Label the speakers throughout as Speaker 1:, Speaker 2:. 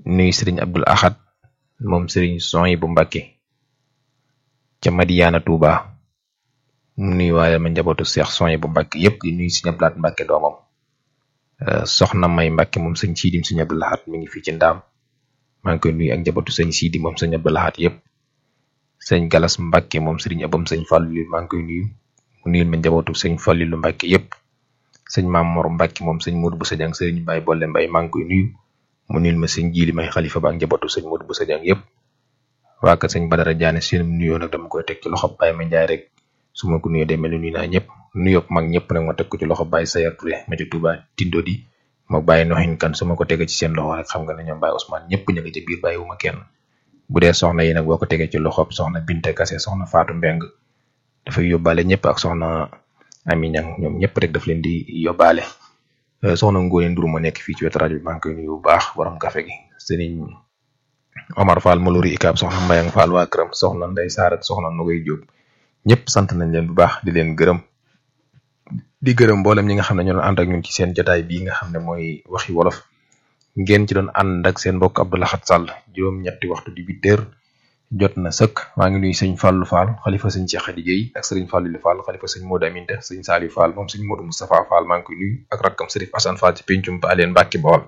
Speaker 1: nuyu sëriñ Abdul Ahad moom sëriñ Soy bu Mbàkke ca Madiyaana Tuuba mu nuyu waaye ma njabootu Seex Soy bu Mbàkke yépp di nuyu sëñ Abdul Ahad Mbàkke doomam soxna May Mbàkke moom sëñ Siidim sëñ Abdul Ahad mi ngi fii ci ndaam maa ngi koy nuyu ak njabootu sëñ Siidi moom sëñ Abdul Ahad yépp sëñ Galas Mbàkke moom sëriñ Abam sëñ Fàllilu maa ngi koy nuyu mu nuyul ma njabootu sëñ Fàllilu Mbàkke yépp sëñ Maam Mor Mbàkke moom sëñ Moodu bu Sajang sëriñ Baay Bolle Mbay maa ngi koy nuyu mu nuyul ma sëñ Jiili May xalifa ba ak njabootu sëñ Moodu bu Sajang yépp waa kër sëñ Badara Jaane seen nuyoo nag dama koy teg ci loxo Baay ma Njaay rek su ma ko nuyoo day mel ni nuyu naa ñëpp nuyoo mag ñëpp nag ma teg ko ci loxo Baay Sayar Touré ma ci Tuuba Tindo di ma bàyyi noxin kan su ma ko tegee ci seen loxo rek xam nga ne ñoom Baay Ousmane ñëpp ñu ngi ci biir bàyyiwuma kenn bu dee soxna yi nag boo ko tegee ci loxob soxna Binte Kase soxna Faatu Mbeng dafay yóbbaale ñëpp ak soxna Ami Ñang ñoom ñëpp rek daf leen di yóbbaale soxna Ngóone Ndur ma nekk fii ci wetu rajo bi maa ngi koy nuyu bu baax borom café gi sëriñ Omar Fall Malori Ikaab soxna Mbayang Fall waa këram soxna Ndey Saar ak soxna Nogay Jóob ñëpp sant nañ leen bu baax di leen gërëm di gërëm mboolem ñi nga xam ne ñoo doon ànd ak ñun ci seen jotaay bii nga xam ne mooy waxi wolof ngeen ci doon ànd ak seen mbokk Abdou Lahad Sall juróom-ñetti waxtu di huit heures jot na sëkk maa ngi nuyu sëñ Fallou Fall xalifa sëñ Cheikh Khady Guèye ak sëriñ Fallou Fall xalifa sëñ Modou Aminta sëñ Saliou Fall moom sëñ Modou Moustapha Fall maa ngi koy nuyu ak rakkam sëriñ Assane Fall ci pencum ba leen Mbàkke Bawol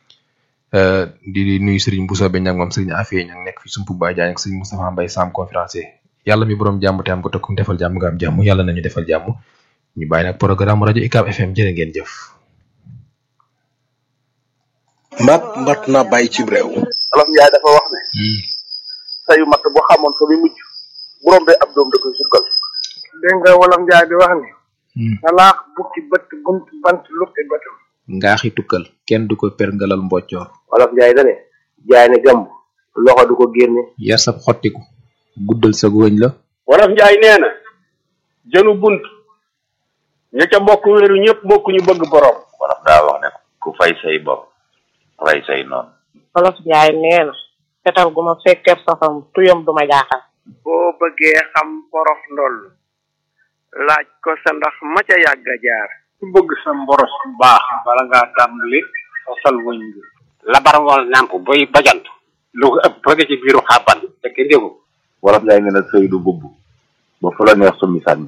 Speaker 1: di nuyu sëriñ Bousso Beñ ak moom sëriñ Afee ñang nekk fi sumpu ba Jaañ ak sëñ Moustapha Mbaye Sam conférencier yàlla mi borom jàmm te am ko tokkum defal jàmm nga am jàmm yàlla nañu defal jàmm ñu bàyyi nag programme rajo UCAB FM jërë ngeen jëf
Speaker 2: mbaat mbat na bàyyi ci réew
Speaker 3: olof njaay dafa wax ne sayu matt bu xamoon fa muy mujj bu rombee ab doom da koy sukkal
Speaker 4: dégg nga wolof njaay di wax ni salaax bukki bët bunt bant lukki bëtam
Speaker 1: ngaaxi tukkal kenn du ko perngalal mboccoor
Speaker 3: olof njaay dane jaay ne gàmb loxo du ko génne
Speaker 1: yar sab xottiku guddal sa góoñ la
Speaker 5: wolof njaay nee na jënu bunt ña ca bokk wéeru ñëpp bokk ñu bëgg borom
Speaker 6: wolof daa wax ne ku fay say bopp rey say noonu
Speaker 7: wolof njaay nee na fetal gu ma fekkeeb safam tuyam du ma jaaxal
Speaker 4: boo bëggee xam porof ndoll laaj ko sa ndax ma ca yàgg a jaar
Speaker 5: ku bëgg sa mboros bu baax bala ngaa tàmbali fasal wëñ bi labar ngoon nàmp boy bajant lu ko ëpp bëgg ci biiru xàbban fekk ndégu
Speaker 6: wolof njaay nee na sëy du bubb ba fu la neex summi sànni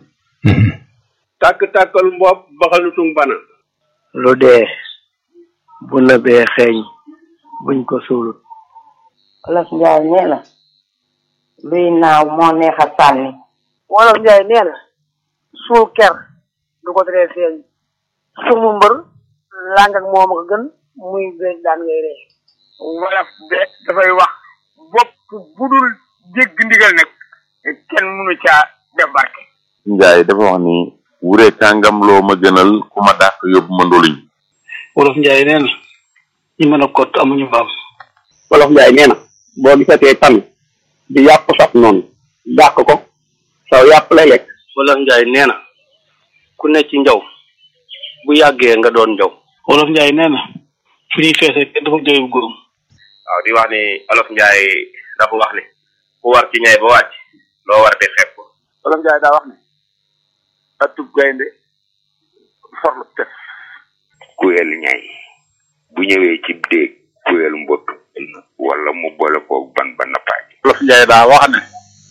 Speaker 5: tàkk-tàkkal mbopp baxalutung bana
Speaker 4: lu dee bu nëbee xeeñ buñ ko suulut
Speaker 7: wolof njaay nee na luy naaw moo neex a sànni
Speaker 8: wolof njaay nee na suul ker du ko teree feeñ sumu mbër làng ak moom ko gën muy géej daan ngay ree
Speaker 4: wolof de dafay wax bopp budul jégg ndigal nag kenn mënu caa def barke
Speaker 6: njaay dafa wax ni wure kàngam loo ma gënal ku ma dàq yóbbu ma ndoluñ
Speaker 5: wolof njaay nee na ñi mën a kott amuñu mbaam
Speaker 3: wolof njaay nee na boo gisatee tan di yàpp saf noonu dàq ko saw yàpp lay lekk
Speaker 5: wolof njaay nee na ku ne ci njaw bu yàggee nga doon njaw wolof njaay nee na fu ñuy feesee kenn dafa jooy bu góorum
Speaker 6: waaw di wax ni olof njaay dafa wax ni ku war ci ñay ba wàcc loo war di xeeb ko
Speaker 3: wolof njaay daa wax ne atub gaynde forlu tef
Speaker 6: kuyel ñay bu ñëwee ci déeg kuyel mbott wala mu boole koog ban ba nappaaj
Speaker 3: wolof njaay daa wax ne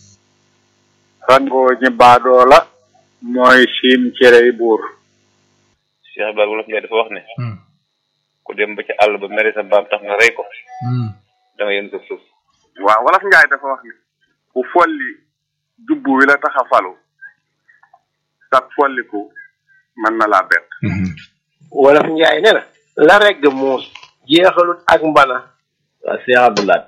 Speaker 3: rangoo ñi baadoo la mooy siin cerey buur
Speaker 6: Cheikh Ibrahima wolof njaay dafa wax ne ku dem ba ci àll ba mere sa mbaam tax nga rey ko da nga yën sa suuf
Speaker 3: waaw wolof njaay dafa wax ne ku folli jubbu wi la tax a falu sax folliku mën na laa bett
Speaker 4: wolof njaay nee na la regg muus jeexalut ak mbana
Speaker 9: waa Cheikh Abdoulaye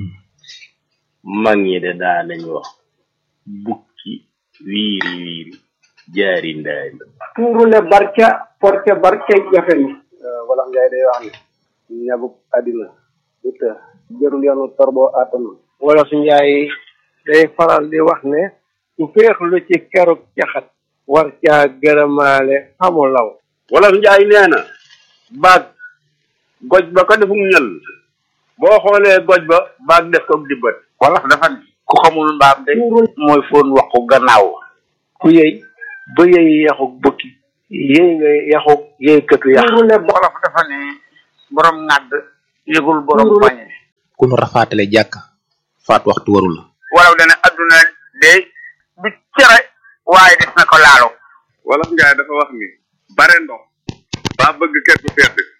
Speaker 9: mag ñi de daa nañ wax bukki wiiri wiiri jaari ndaari
Speaker 4: tuuru ne barca porte barca jafe ni
Speaker 3: wolof njaay day wax ne ñabuk àddina du të jërul yoonu torboo àttanu
Speaker 4: wolof njaay day faral di wax ne su féexlu ci keruk caxat war caa gërëmaale xamu law
Speaker 5: wolof njaay nee na baag goj ba ko defum ñël boo xoolee goj ba baag def ko dibbat
Speaker 3: wolof dafa ne
Speaker 9: ku xamul mbaam de mooy foon waxu gannaaw
Speaker 4: ku yëy ba yëy yaxuk bukki yëy nga yaxuk yëy këtu yax
Speaker 3: wolof dafa ne borom ŋàdd yëgul borom pañe
Speaker 1: ku nu rafaatale jàkk faat waxtu warul la
Speaker 5: walaw dana adduna de du cere waaye des na ko laalo
Speaker 3: wolof njaay dafa wax ni bare ndox baa bëgg kër gu sedd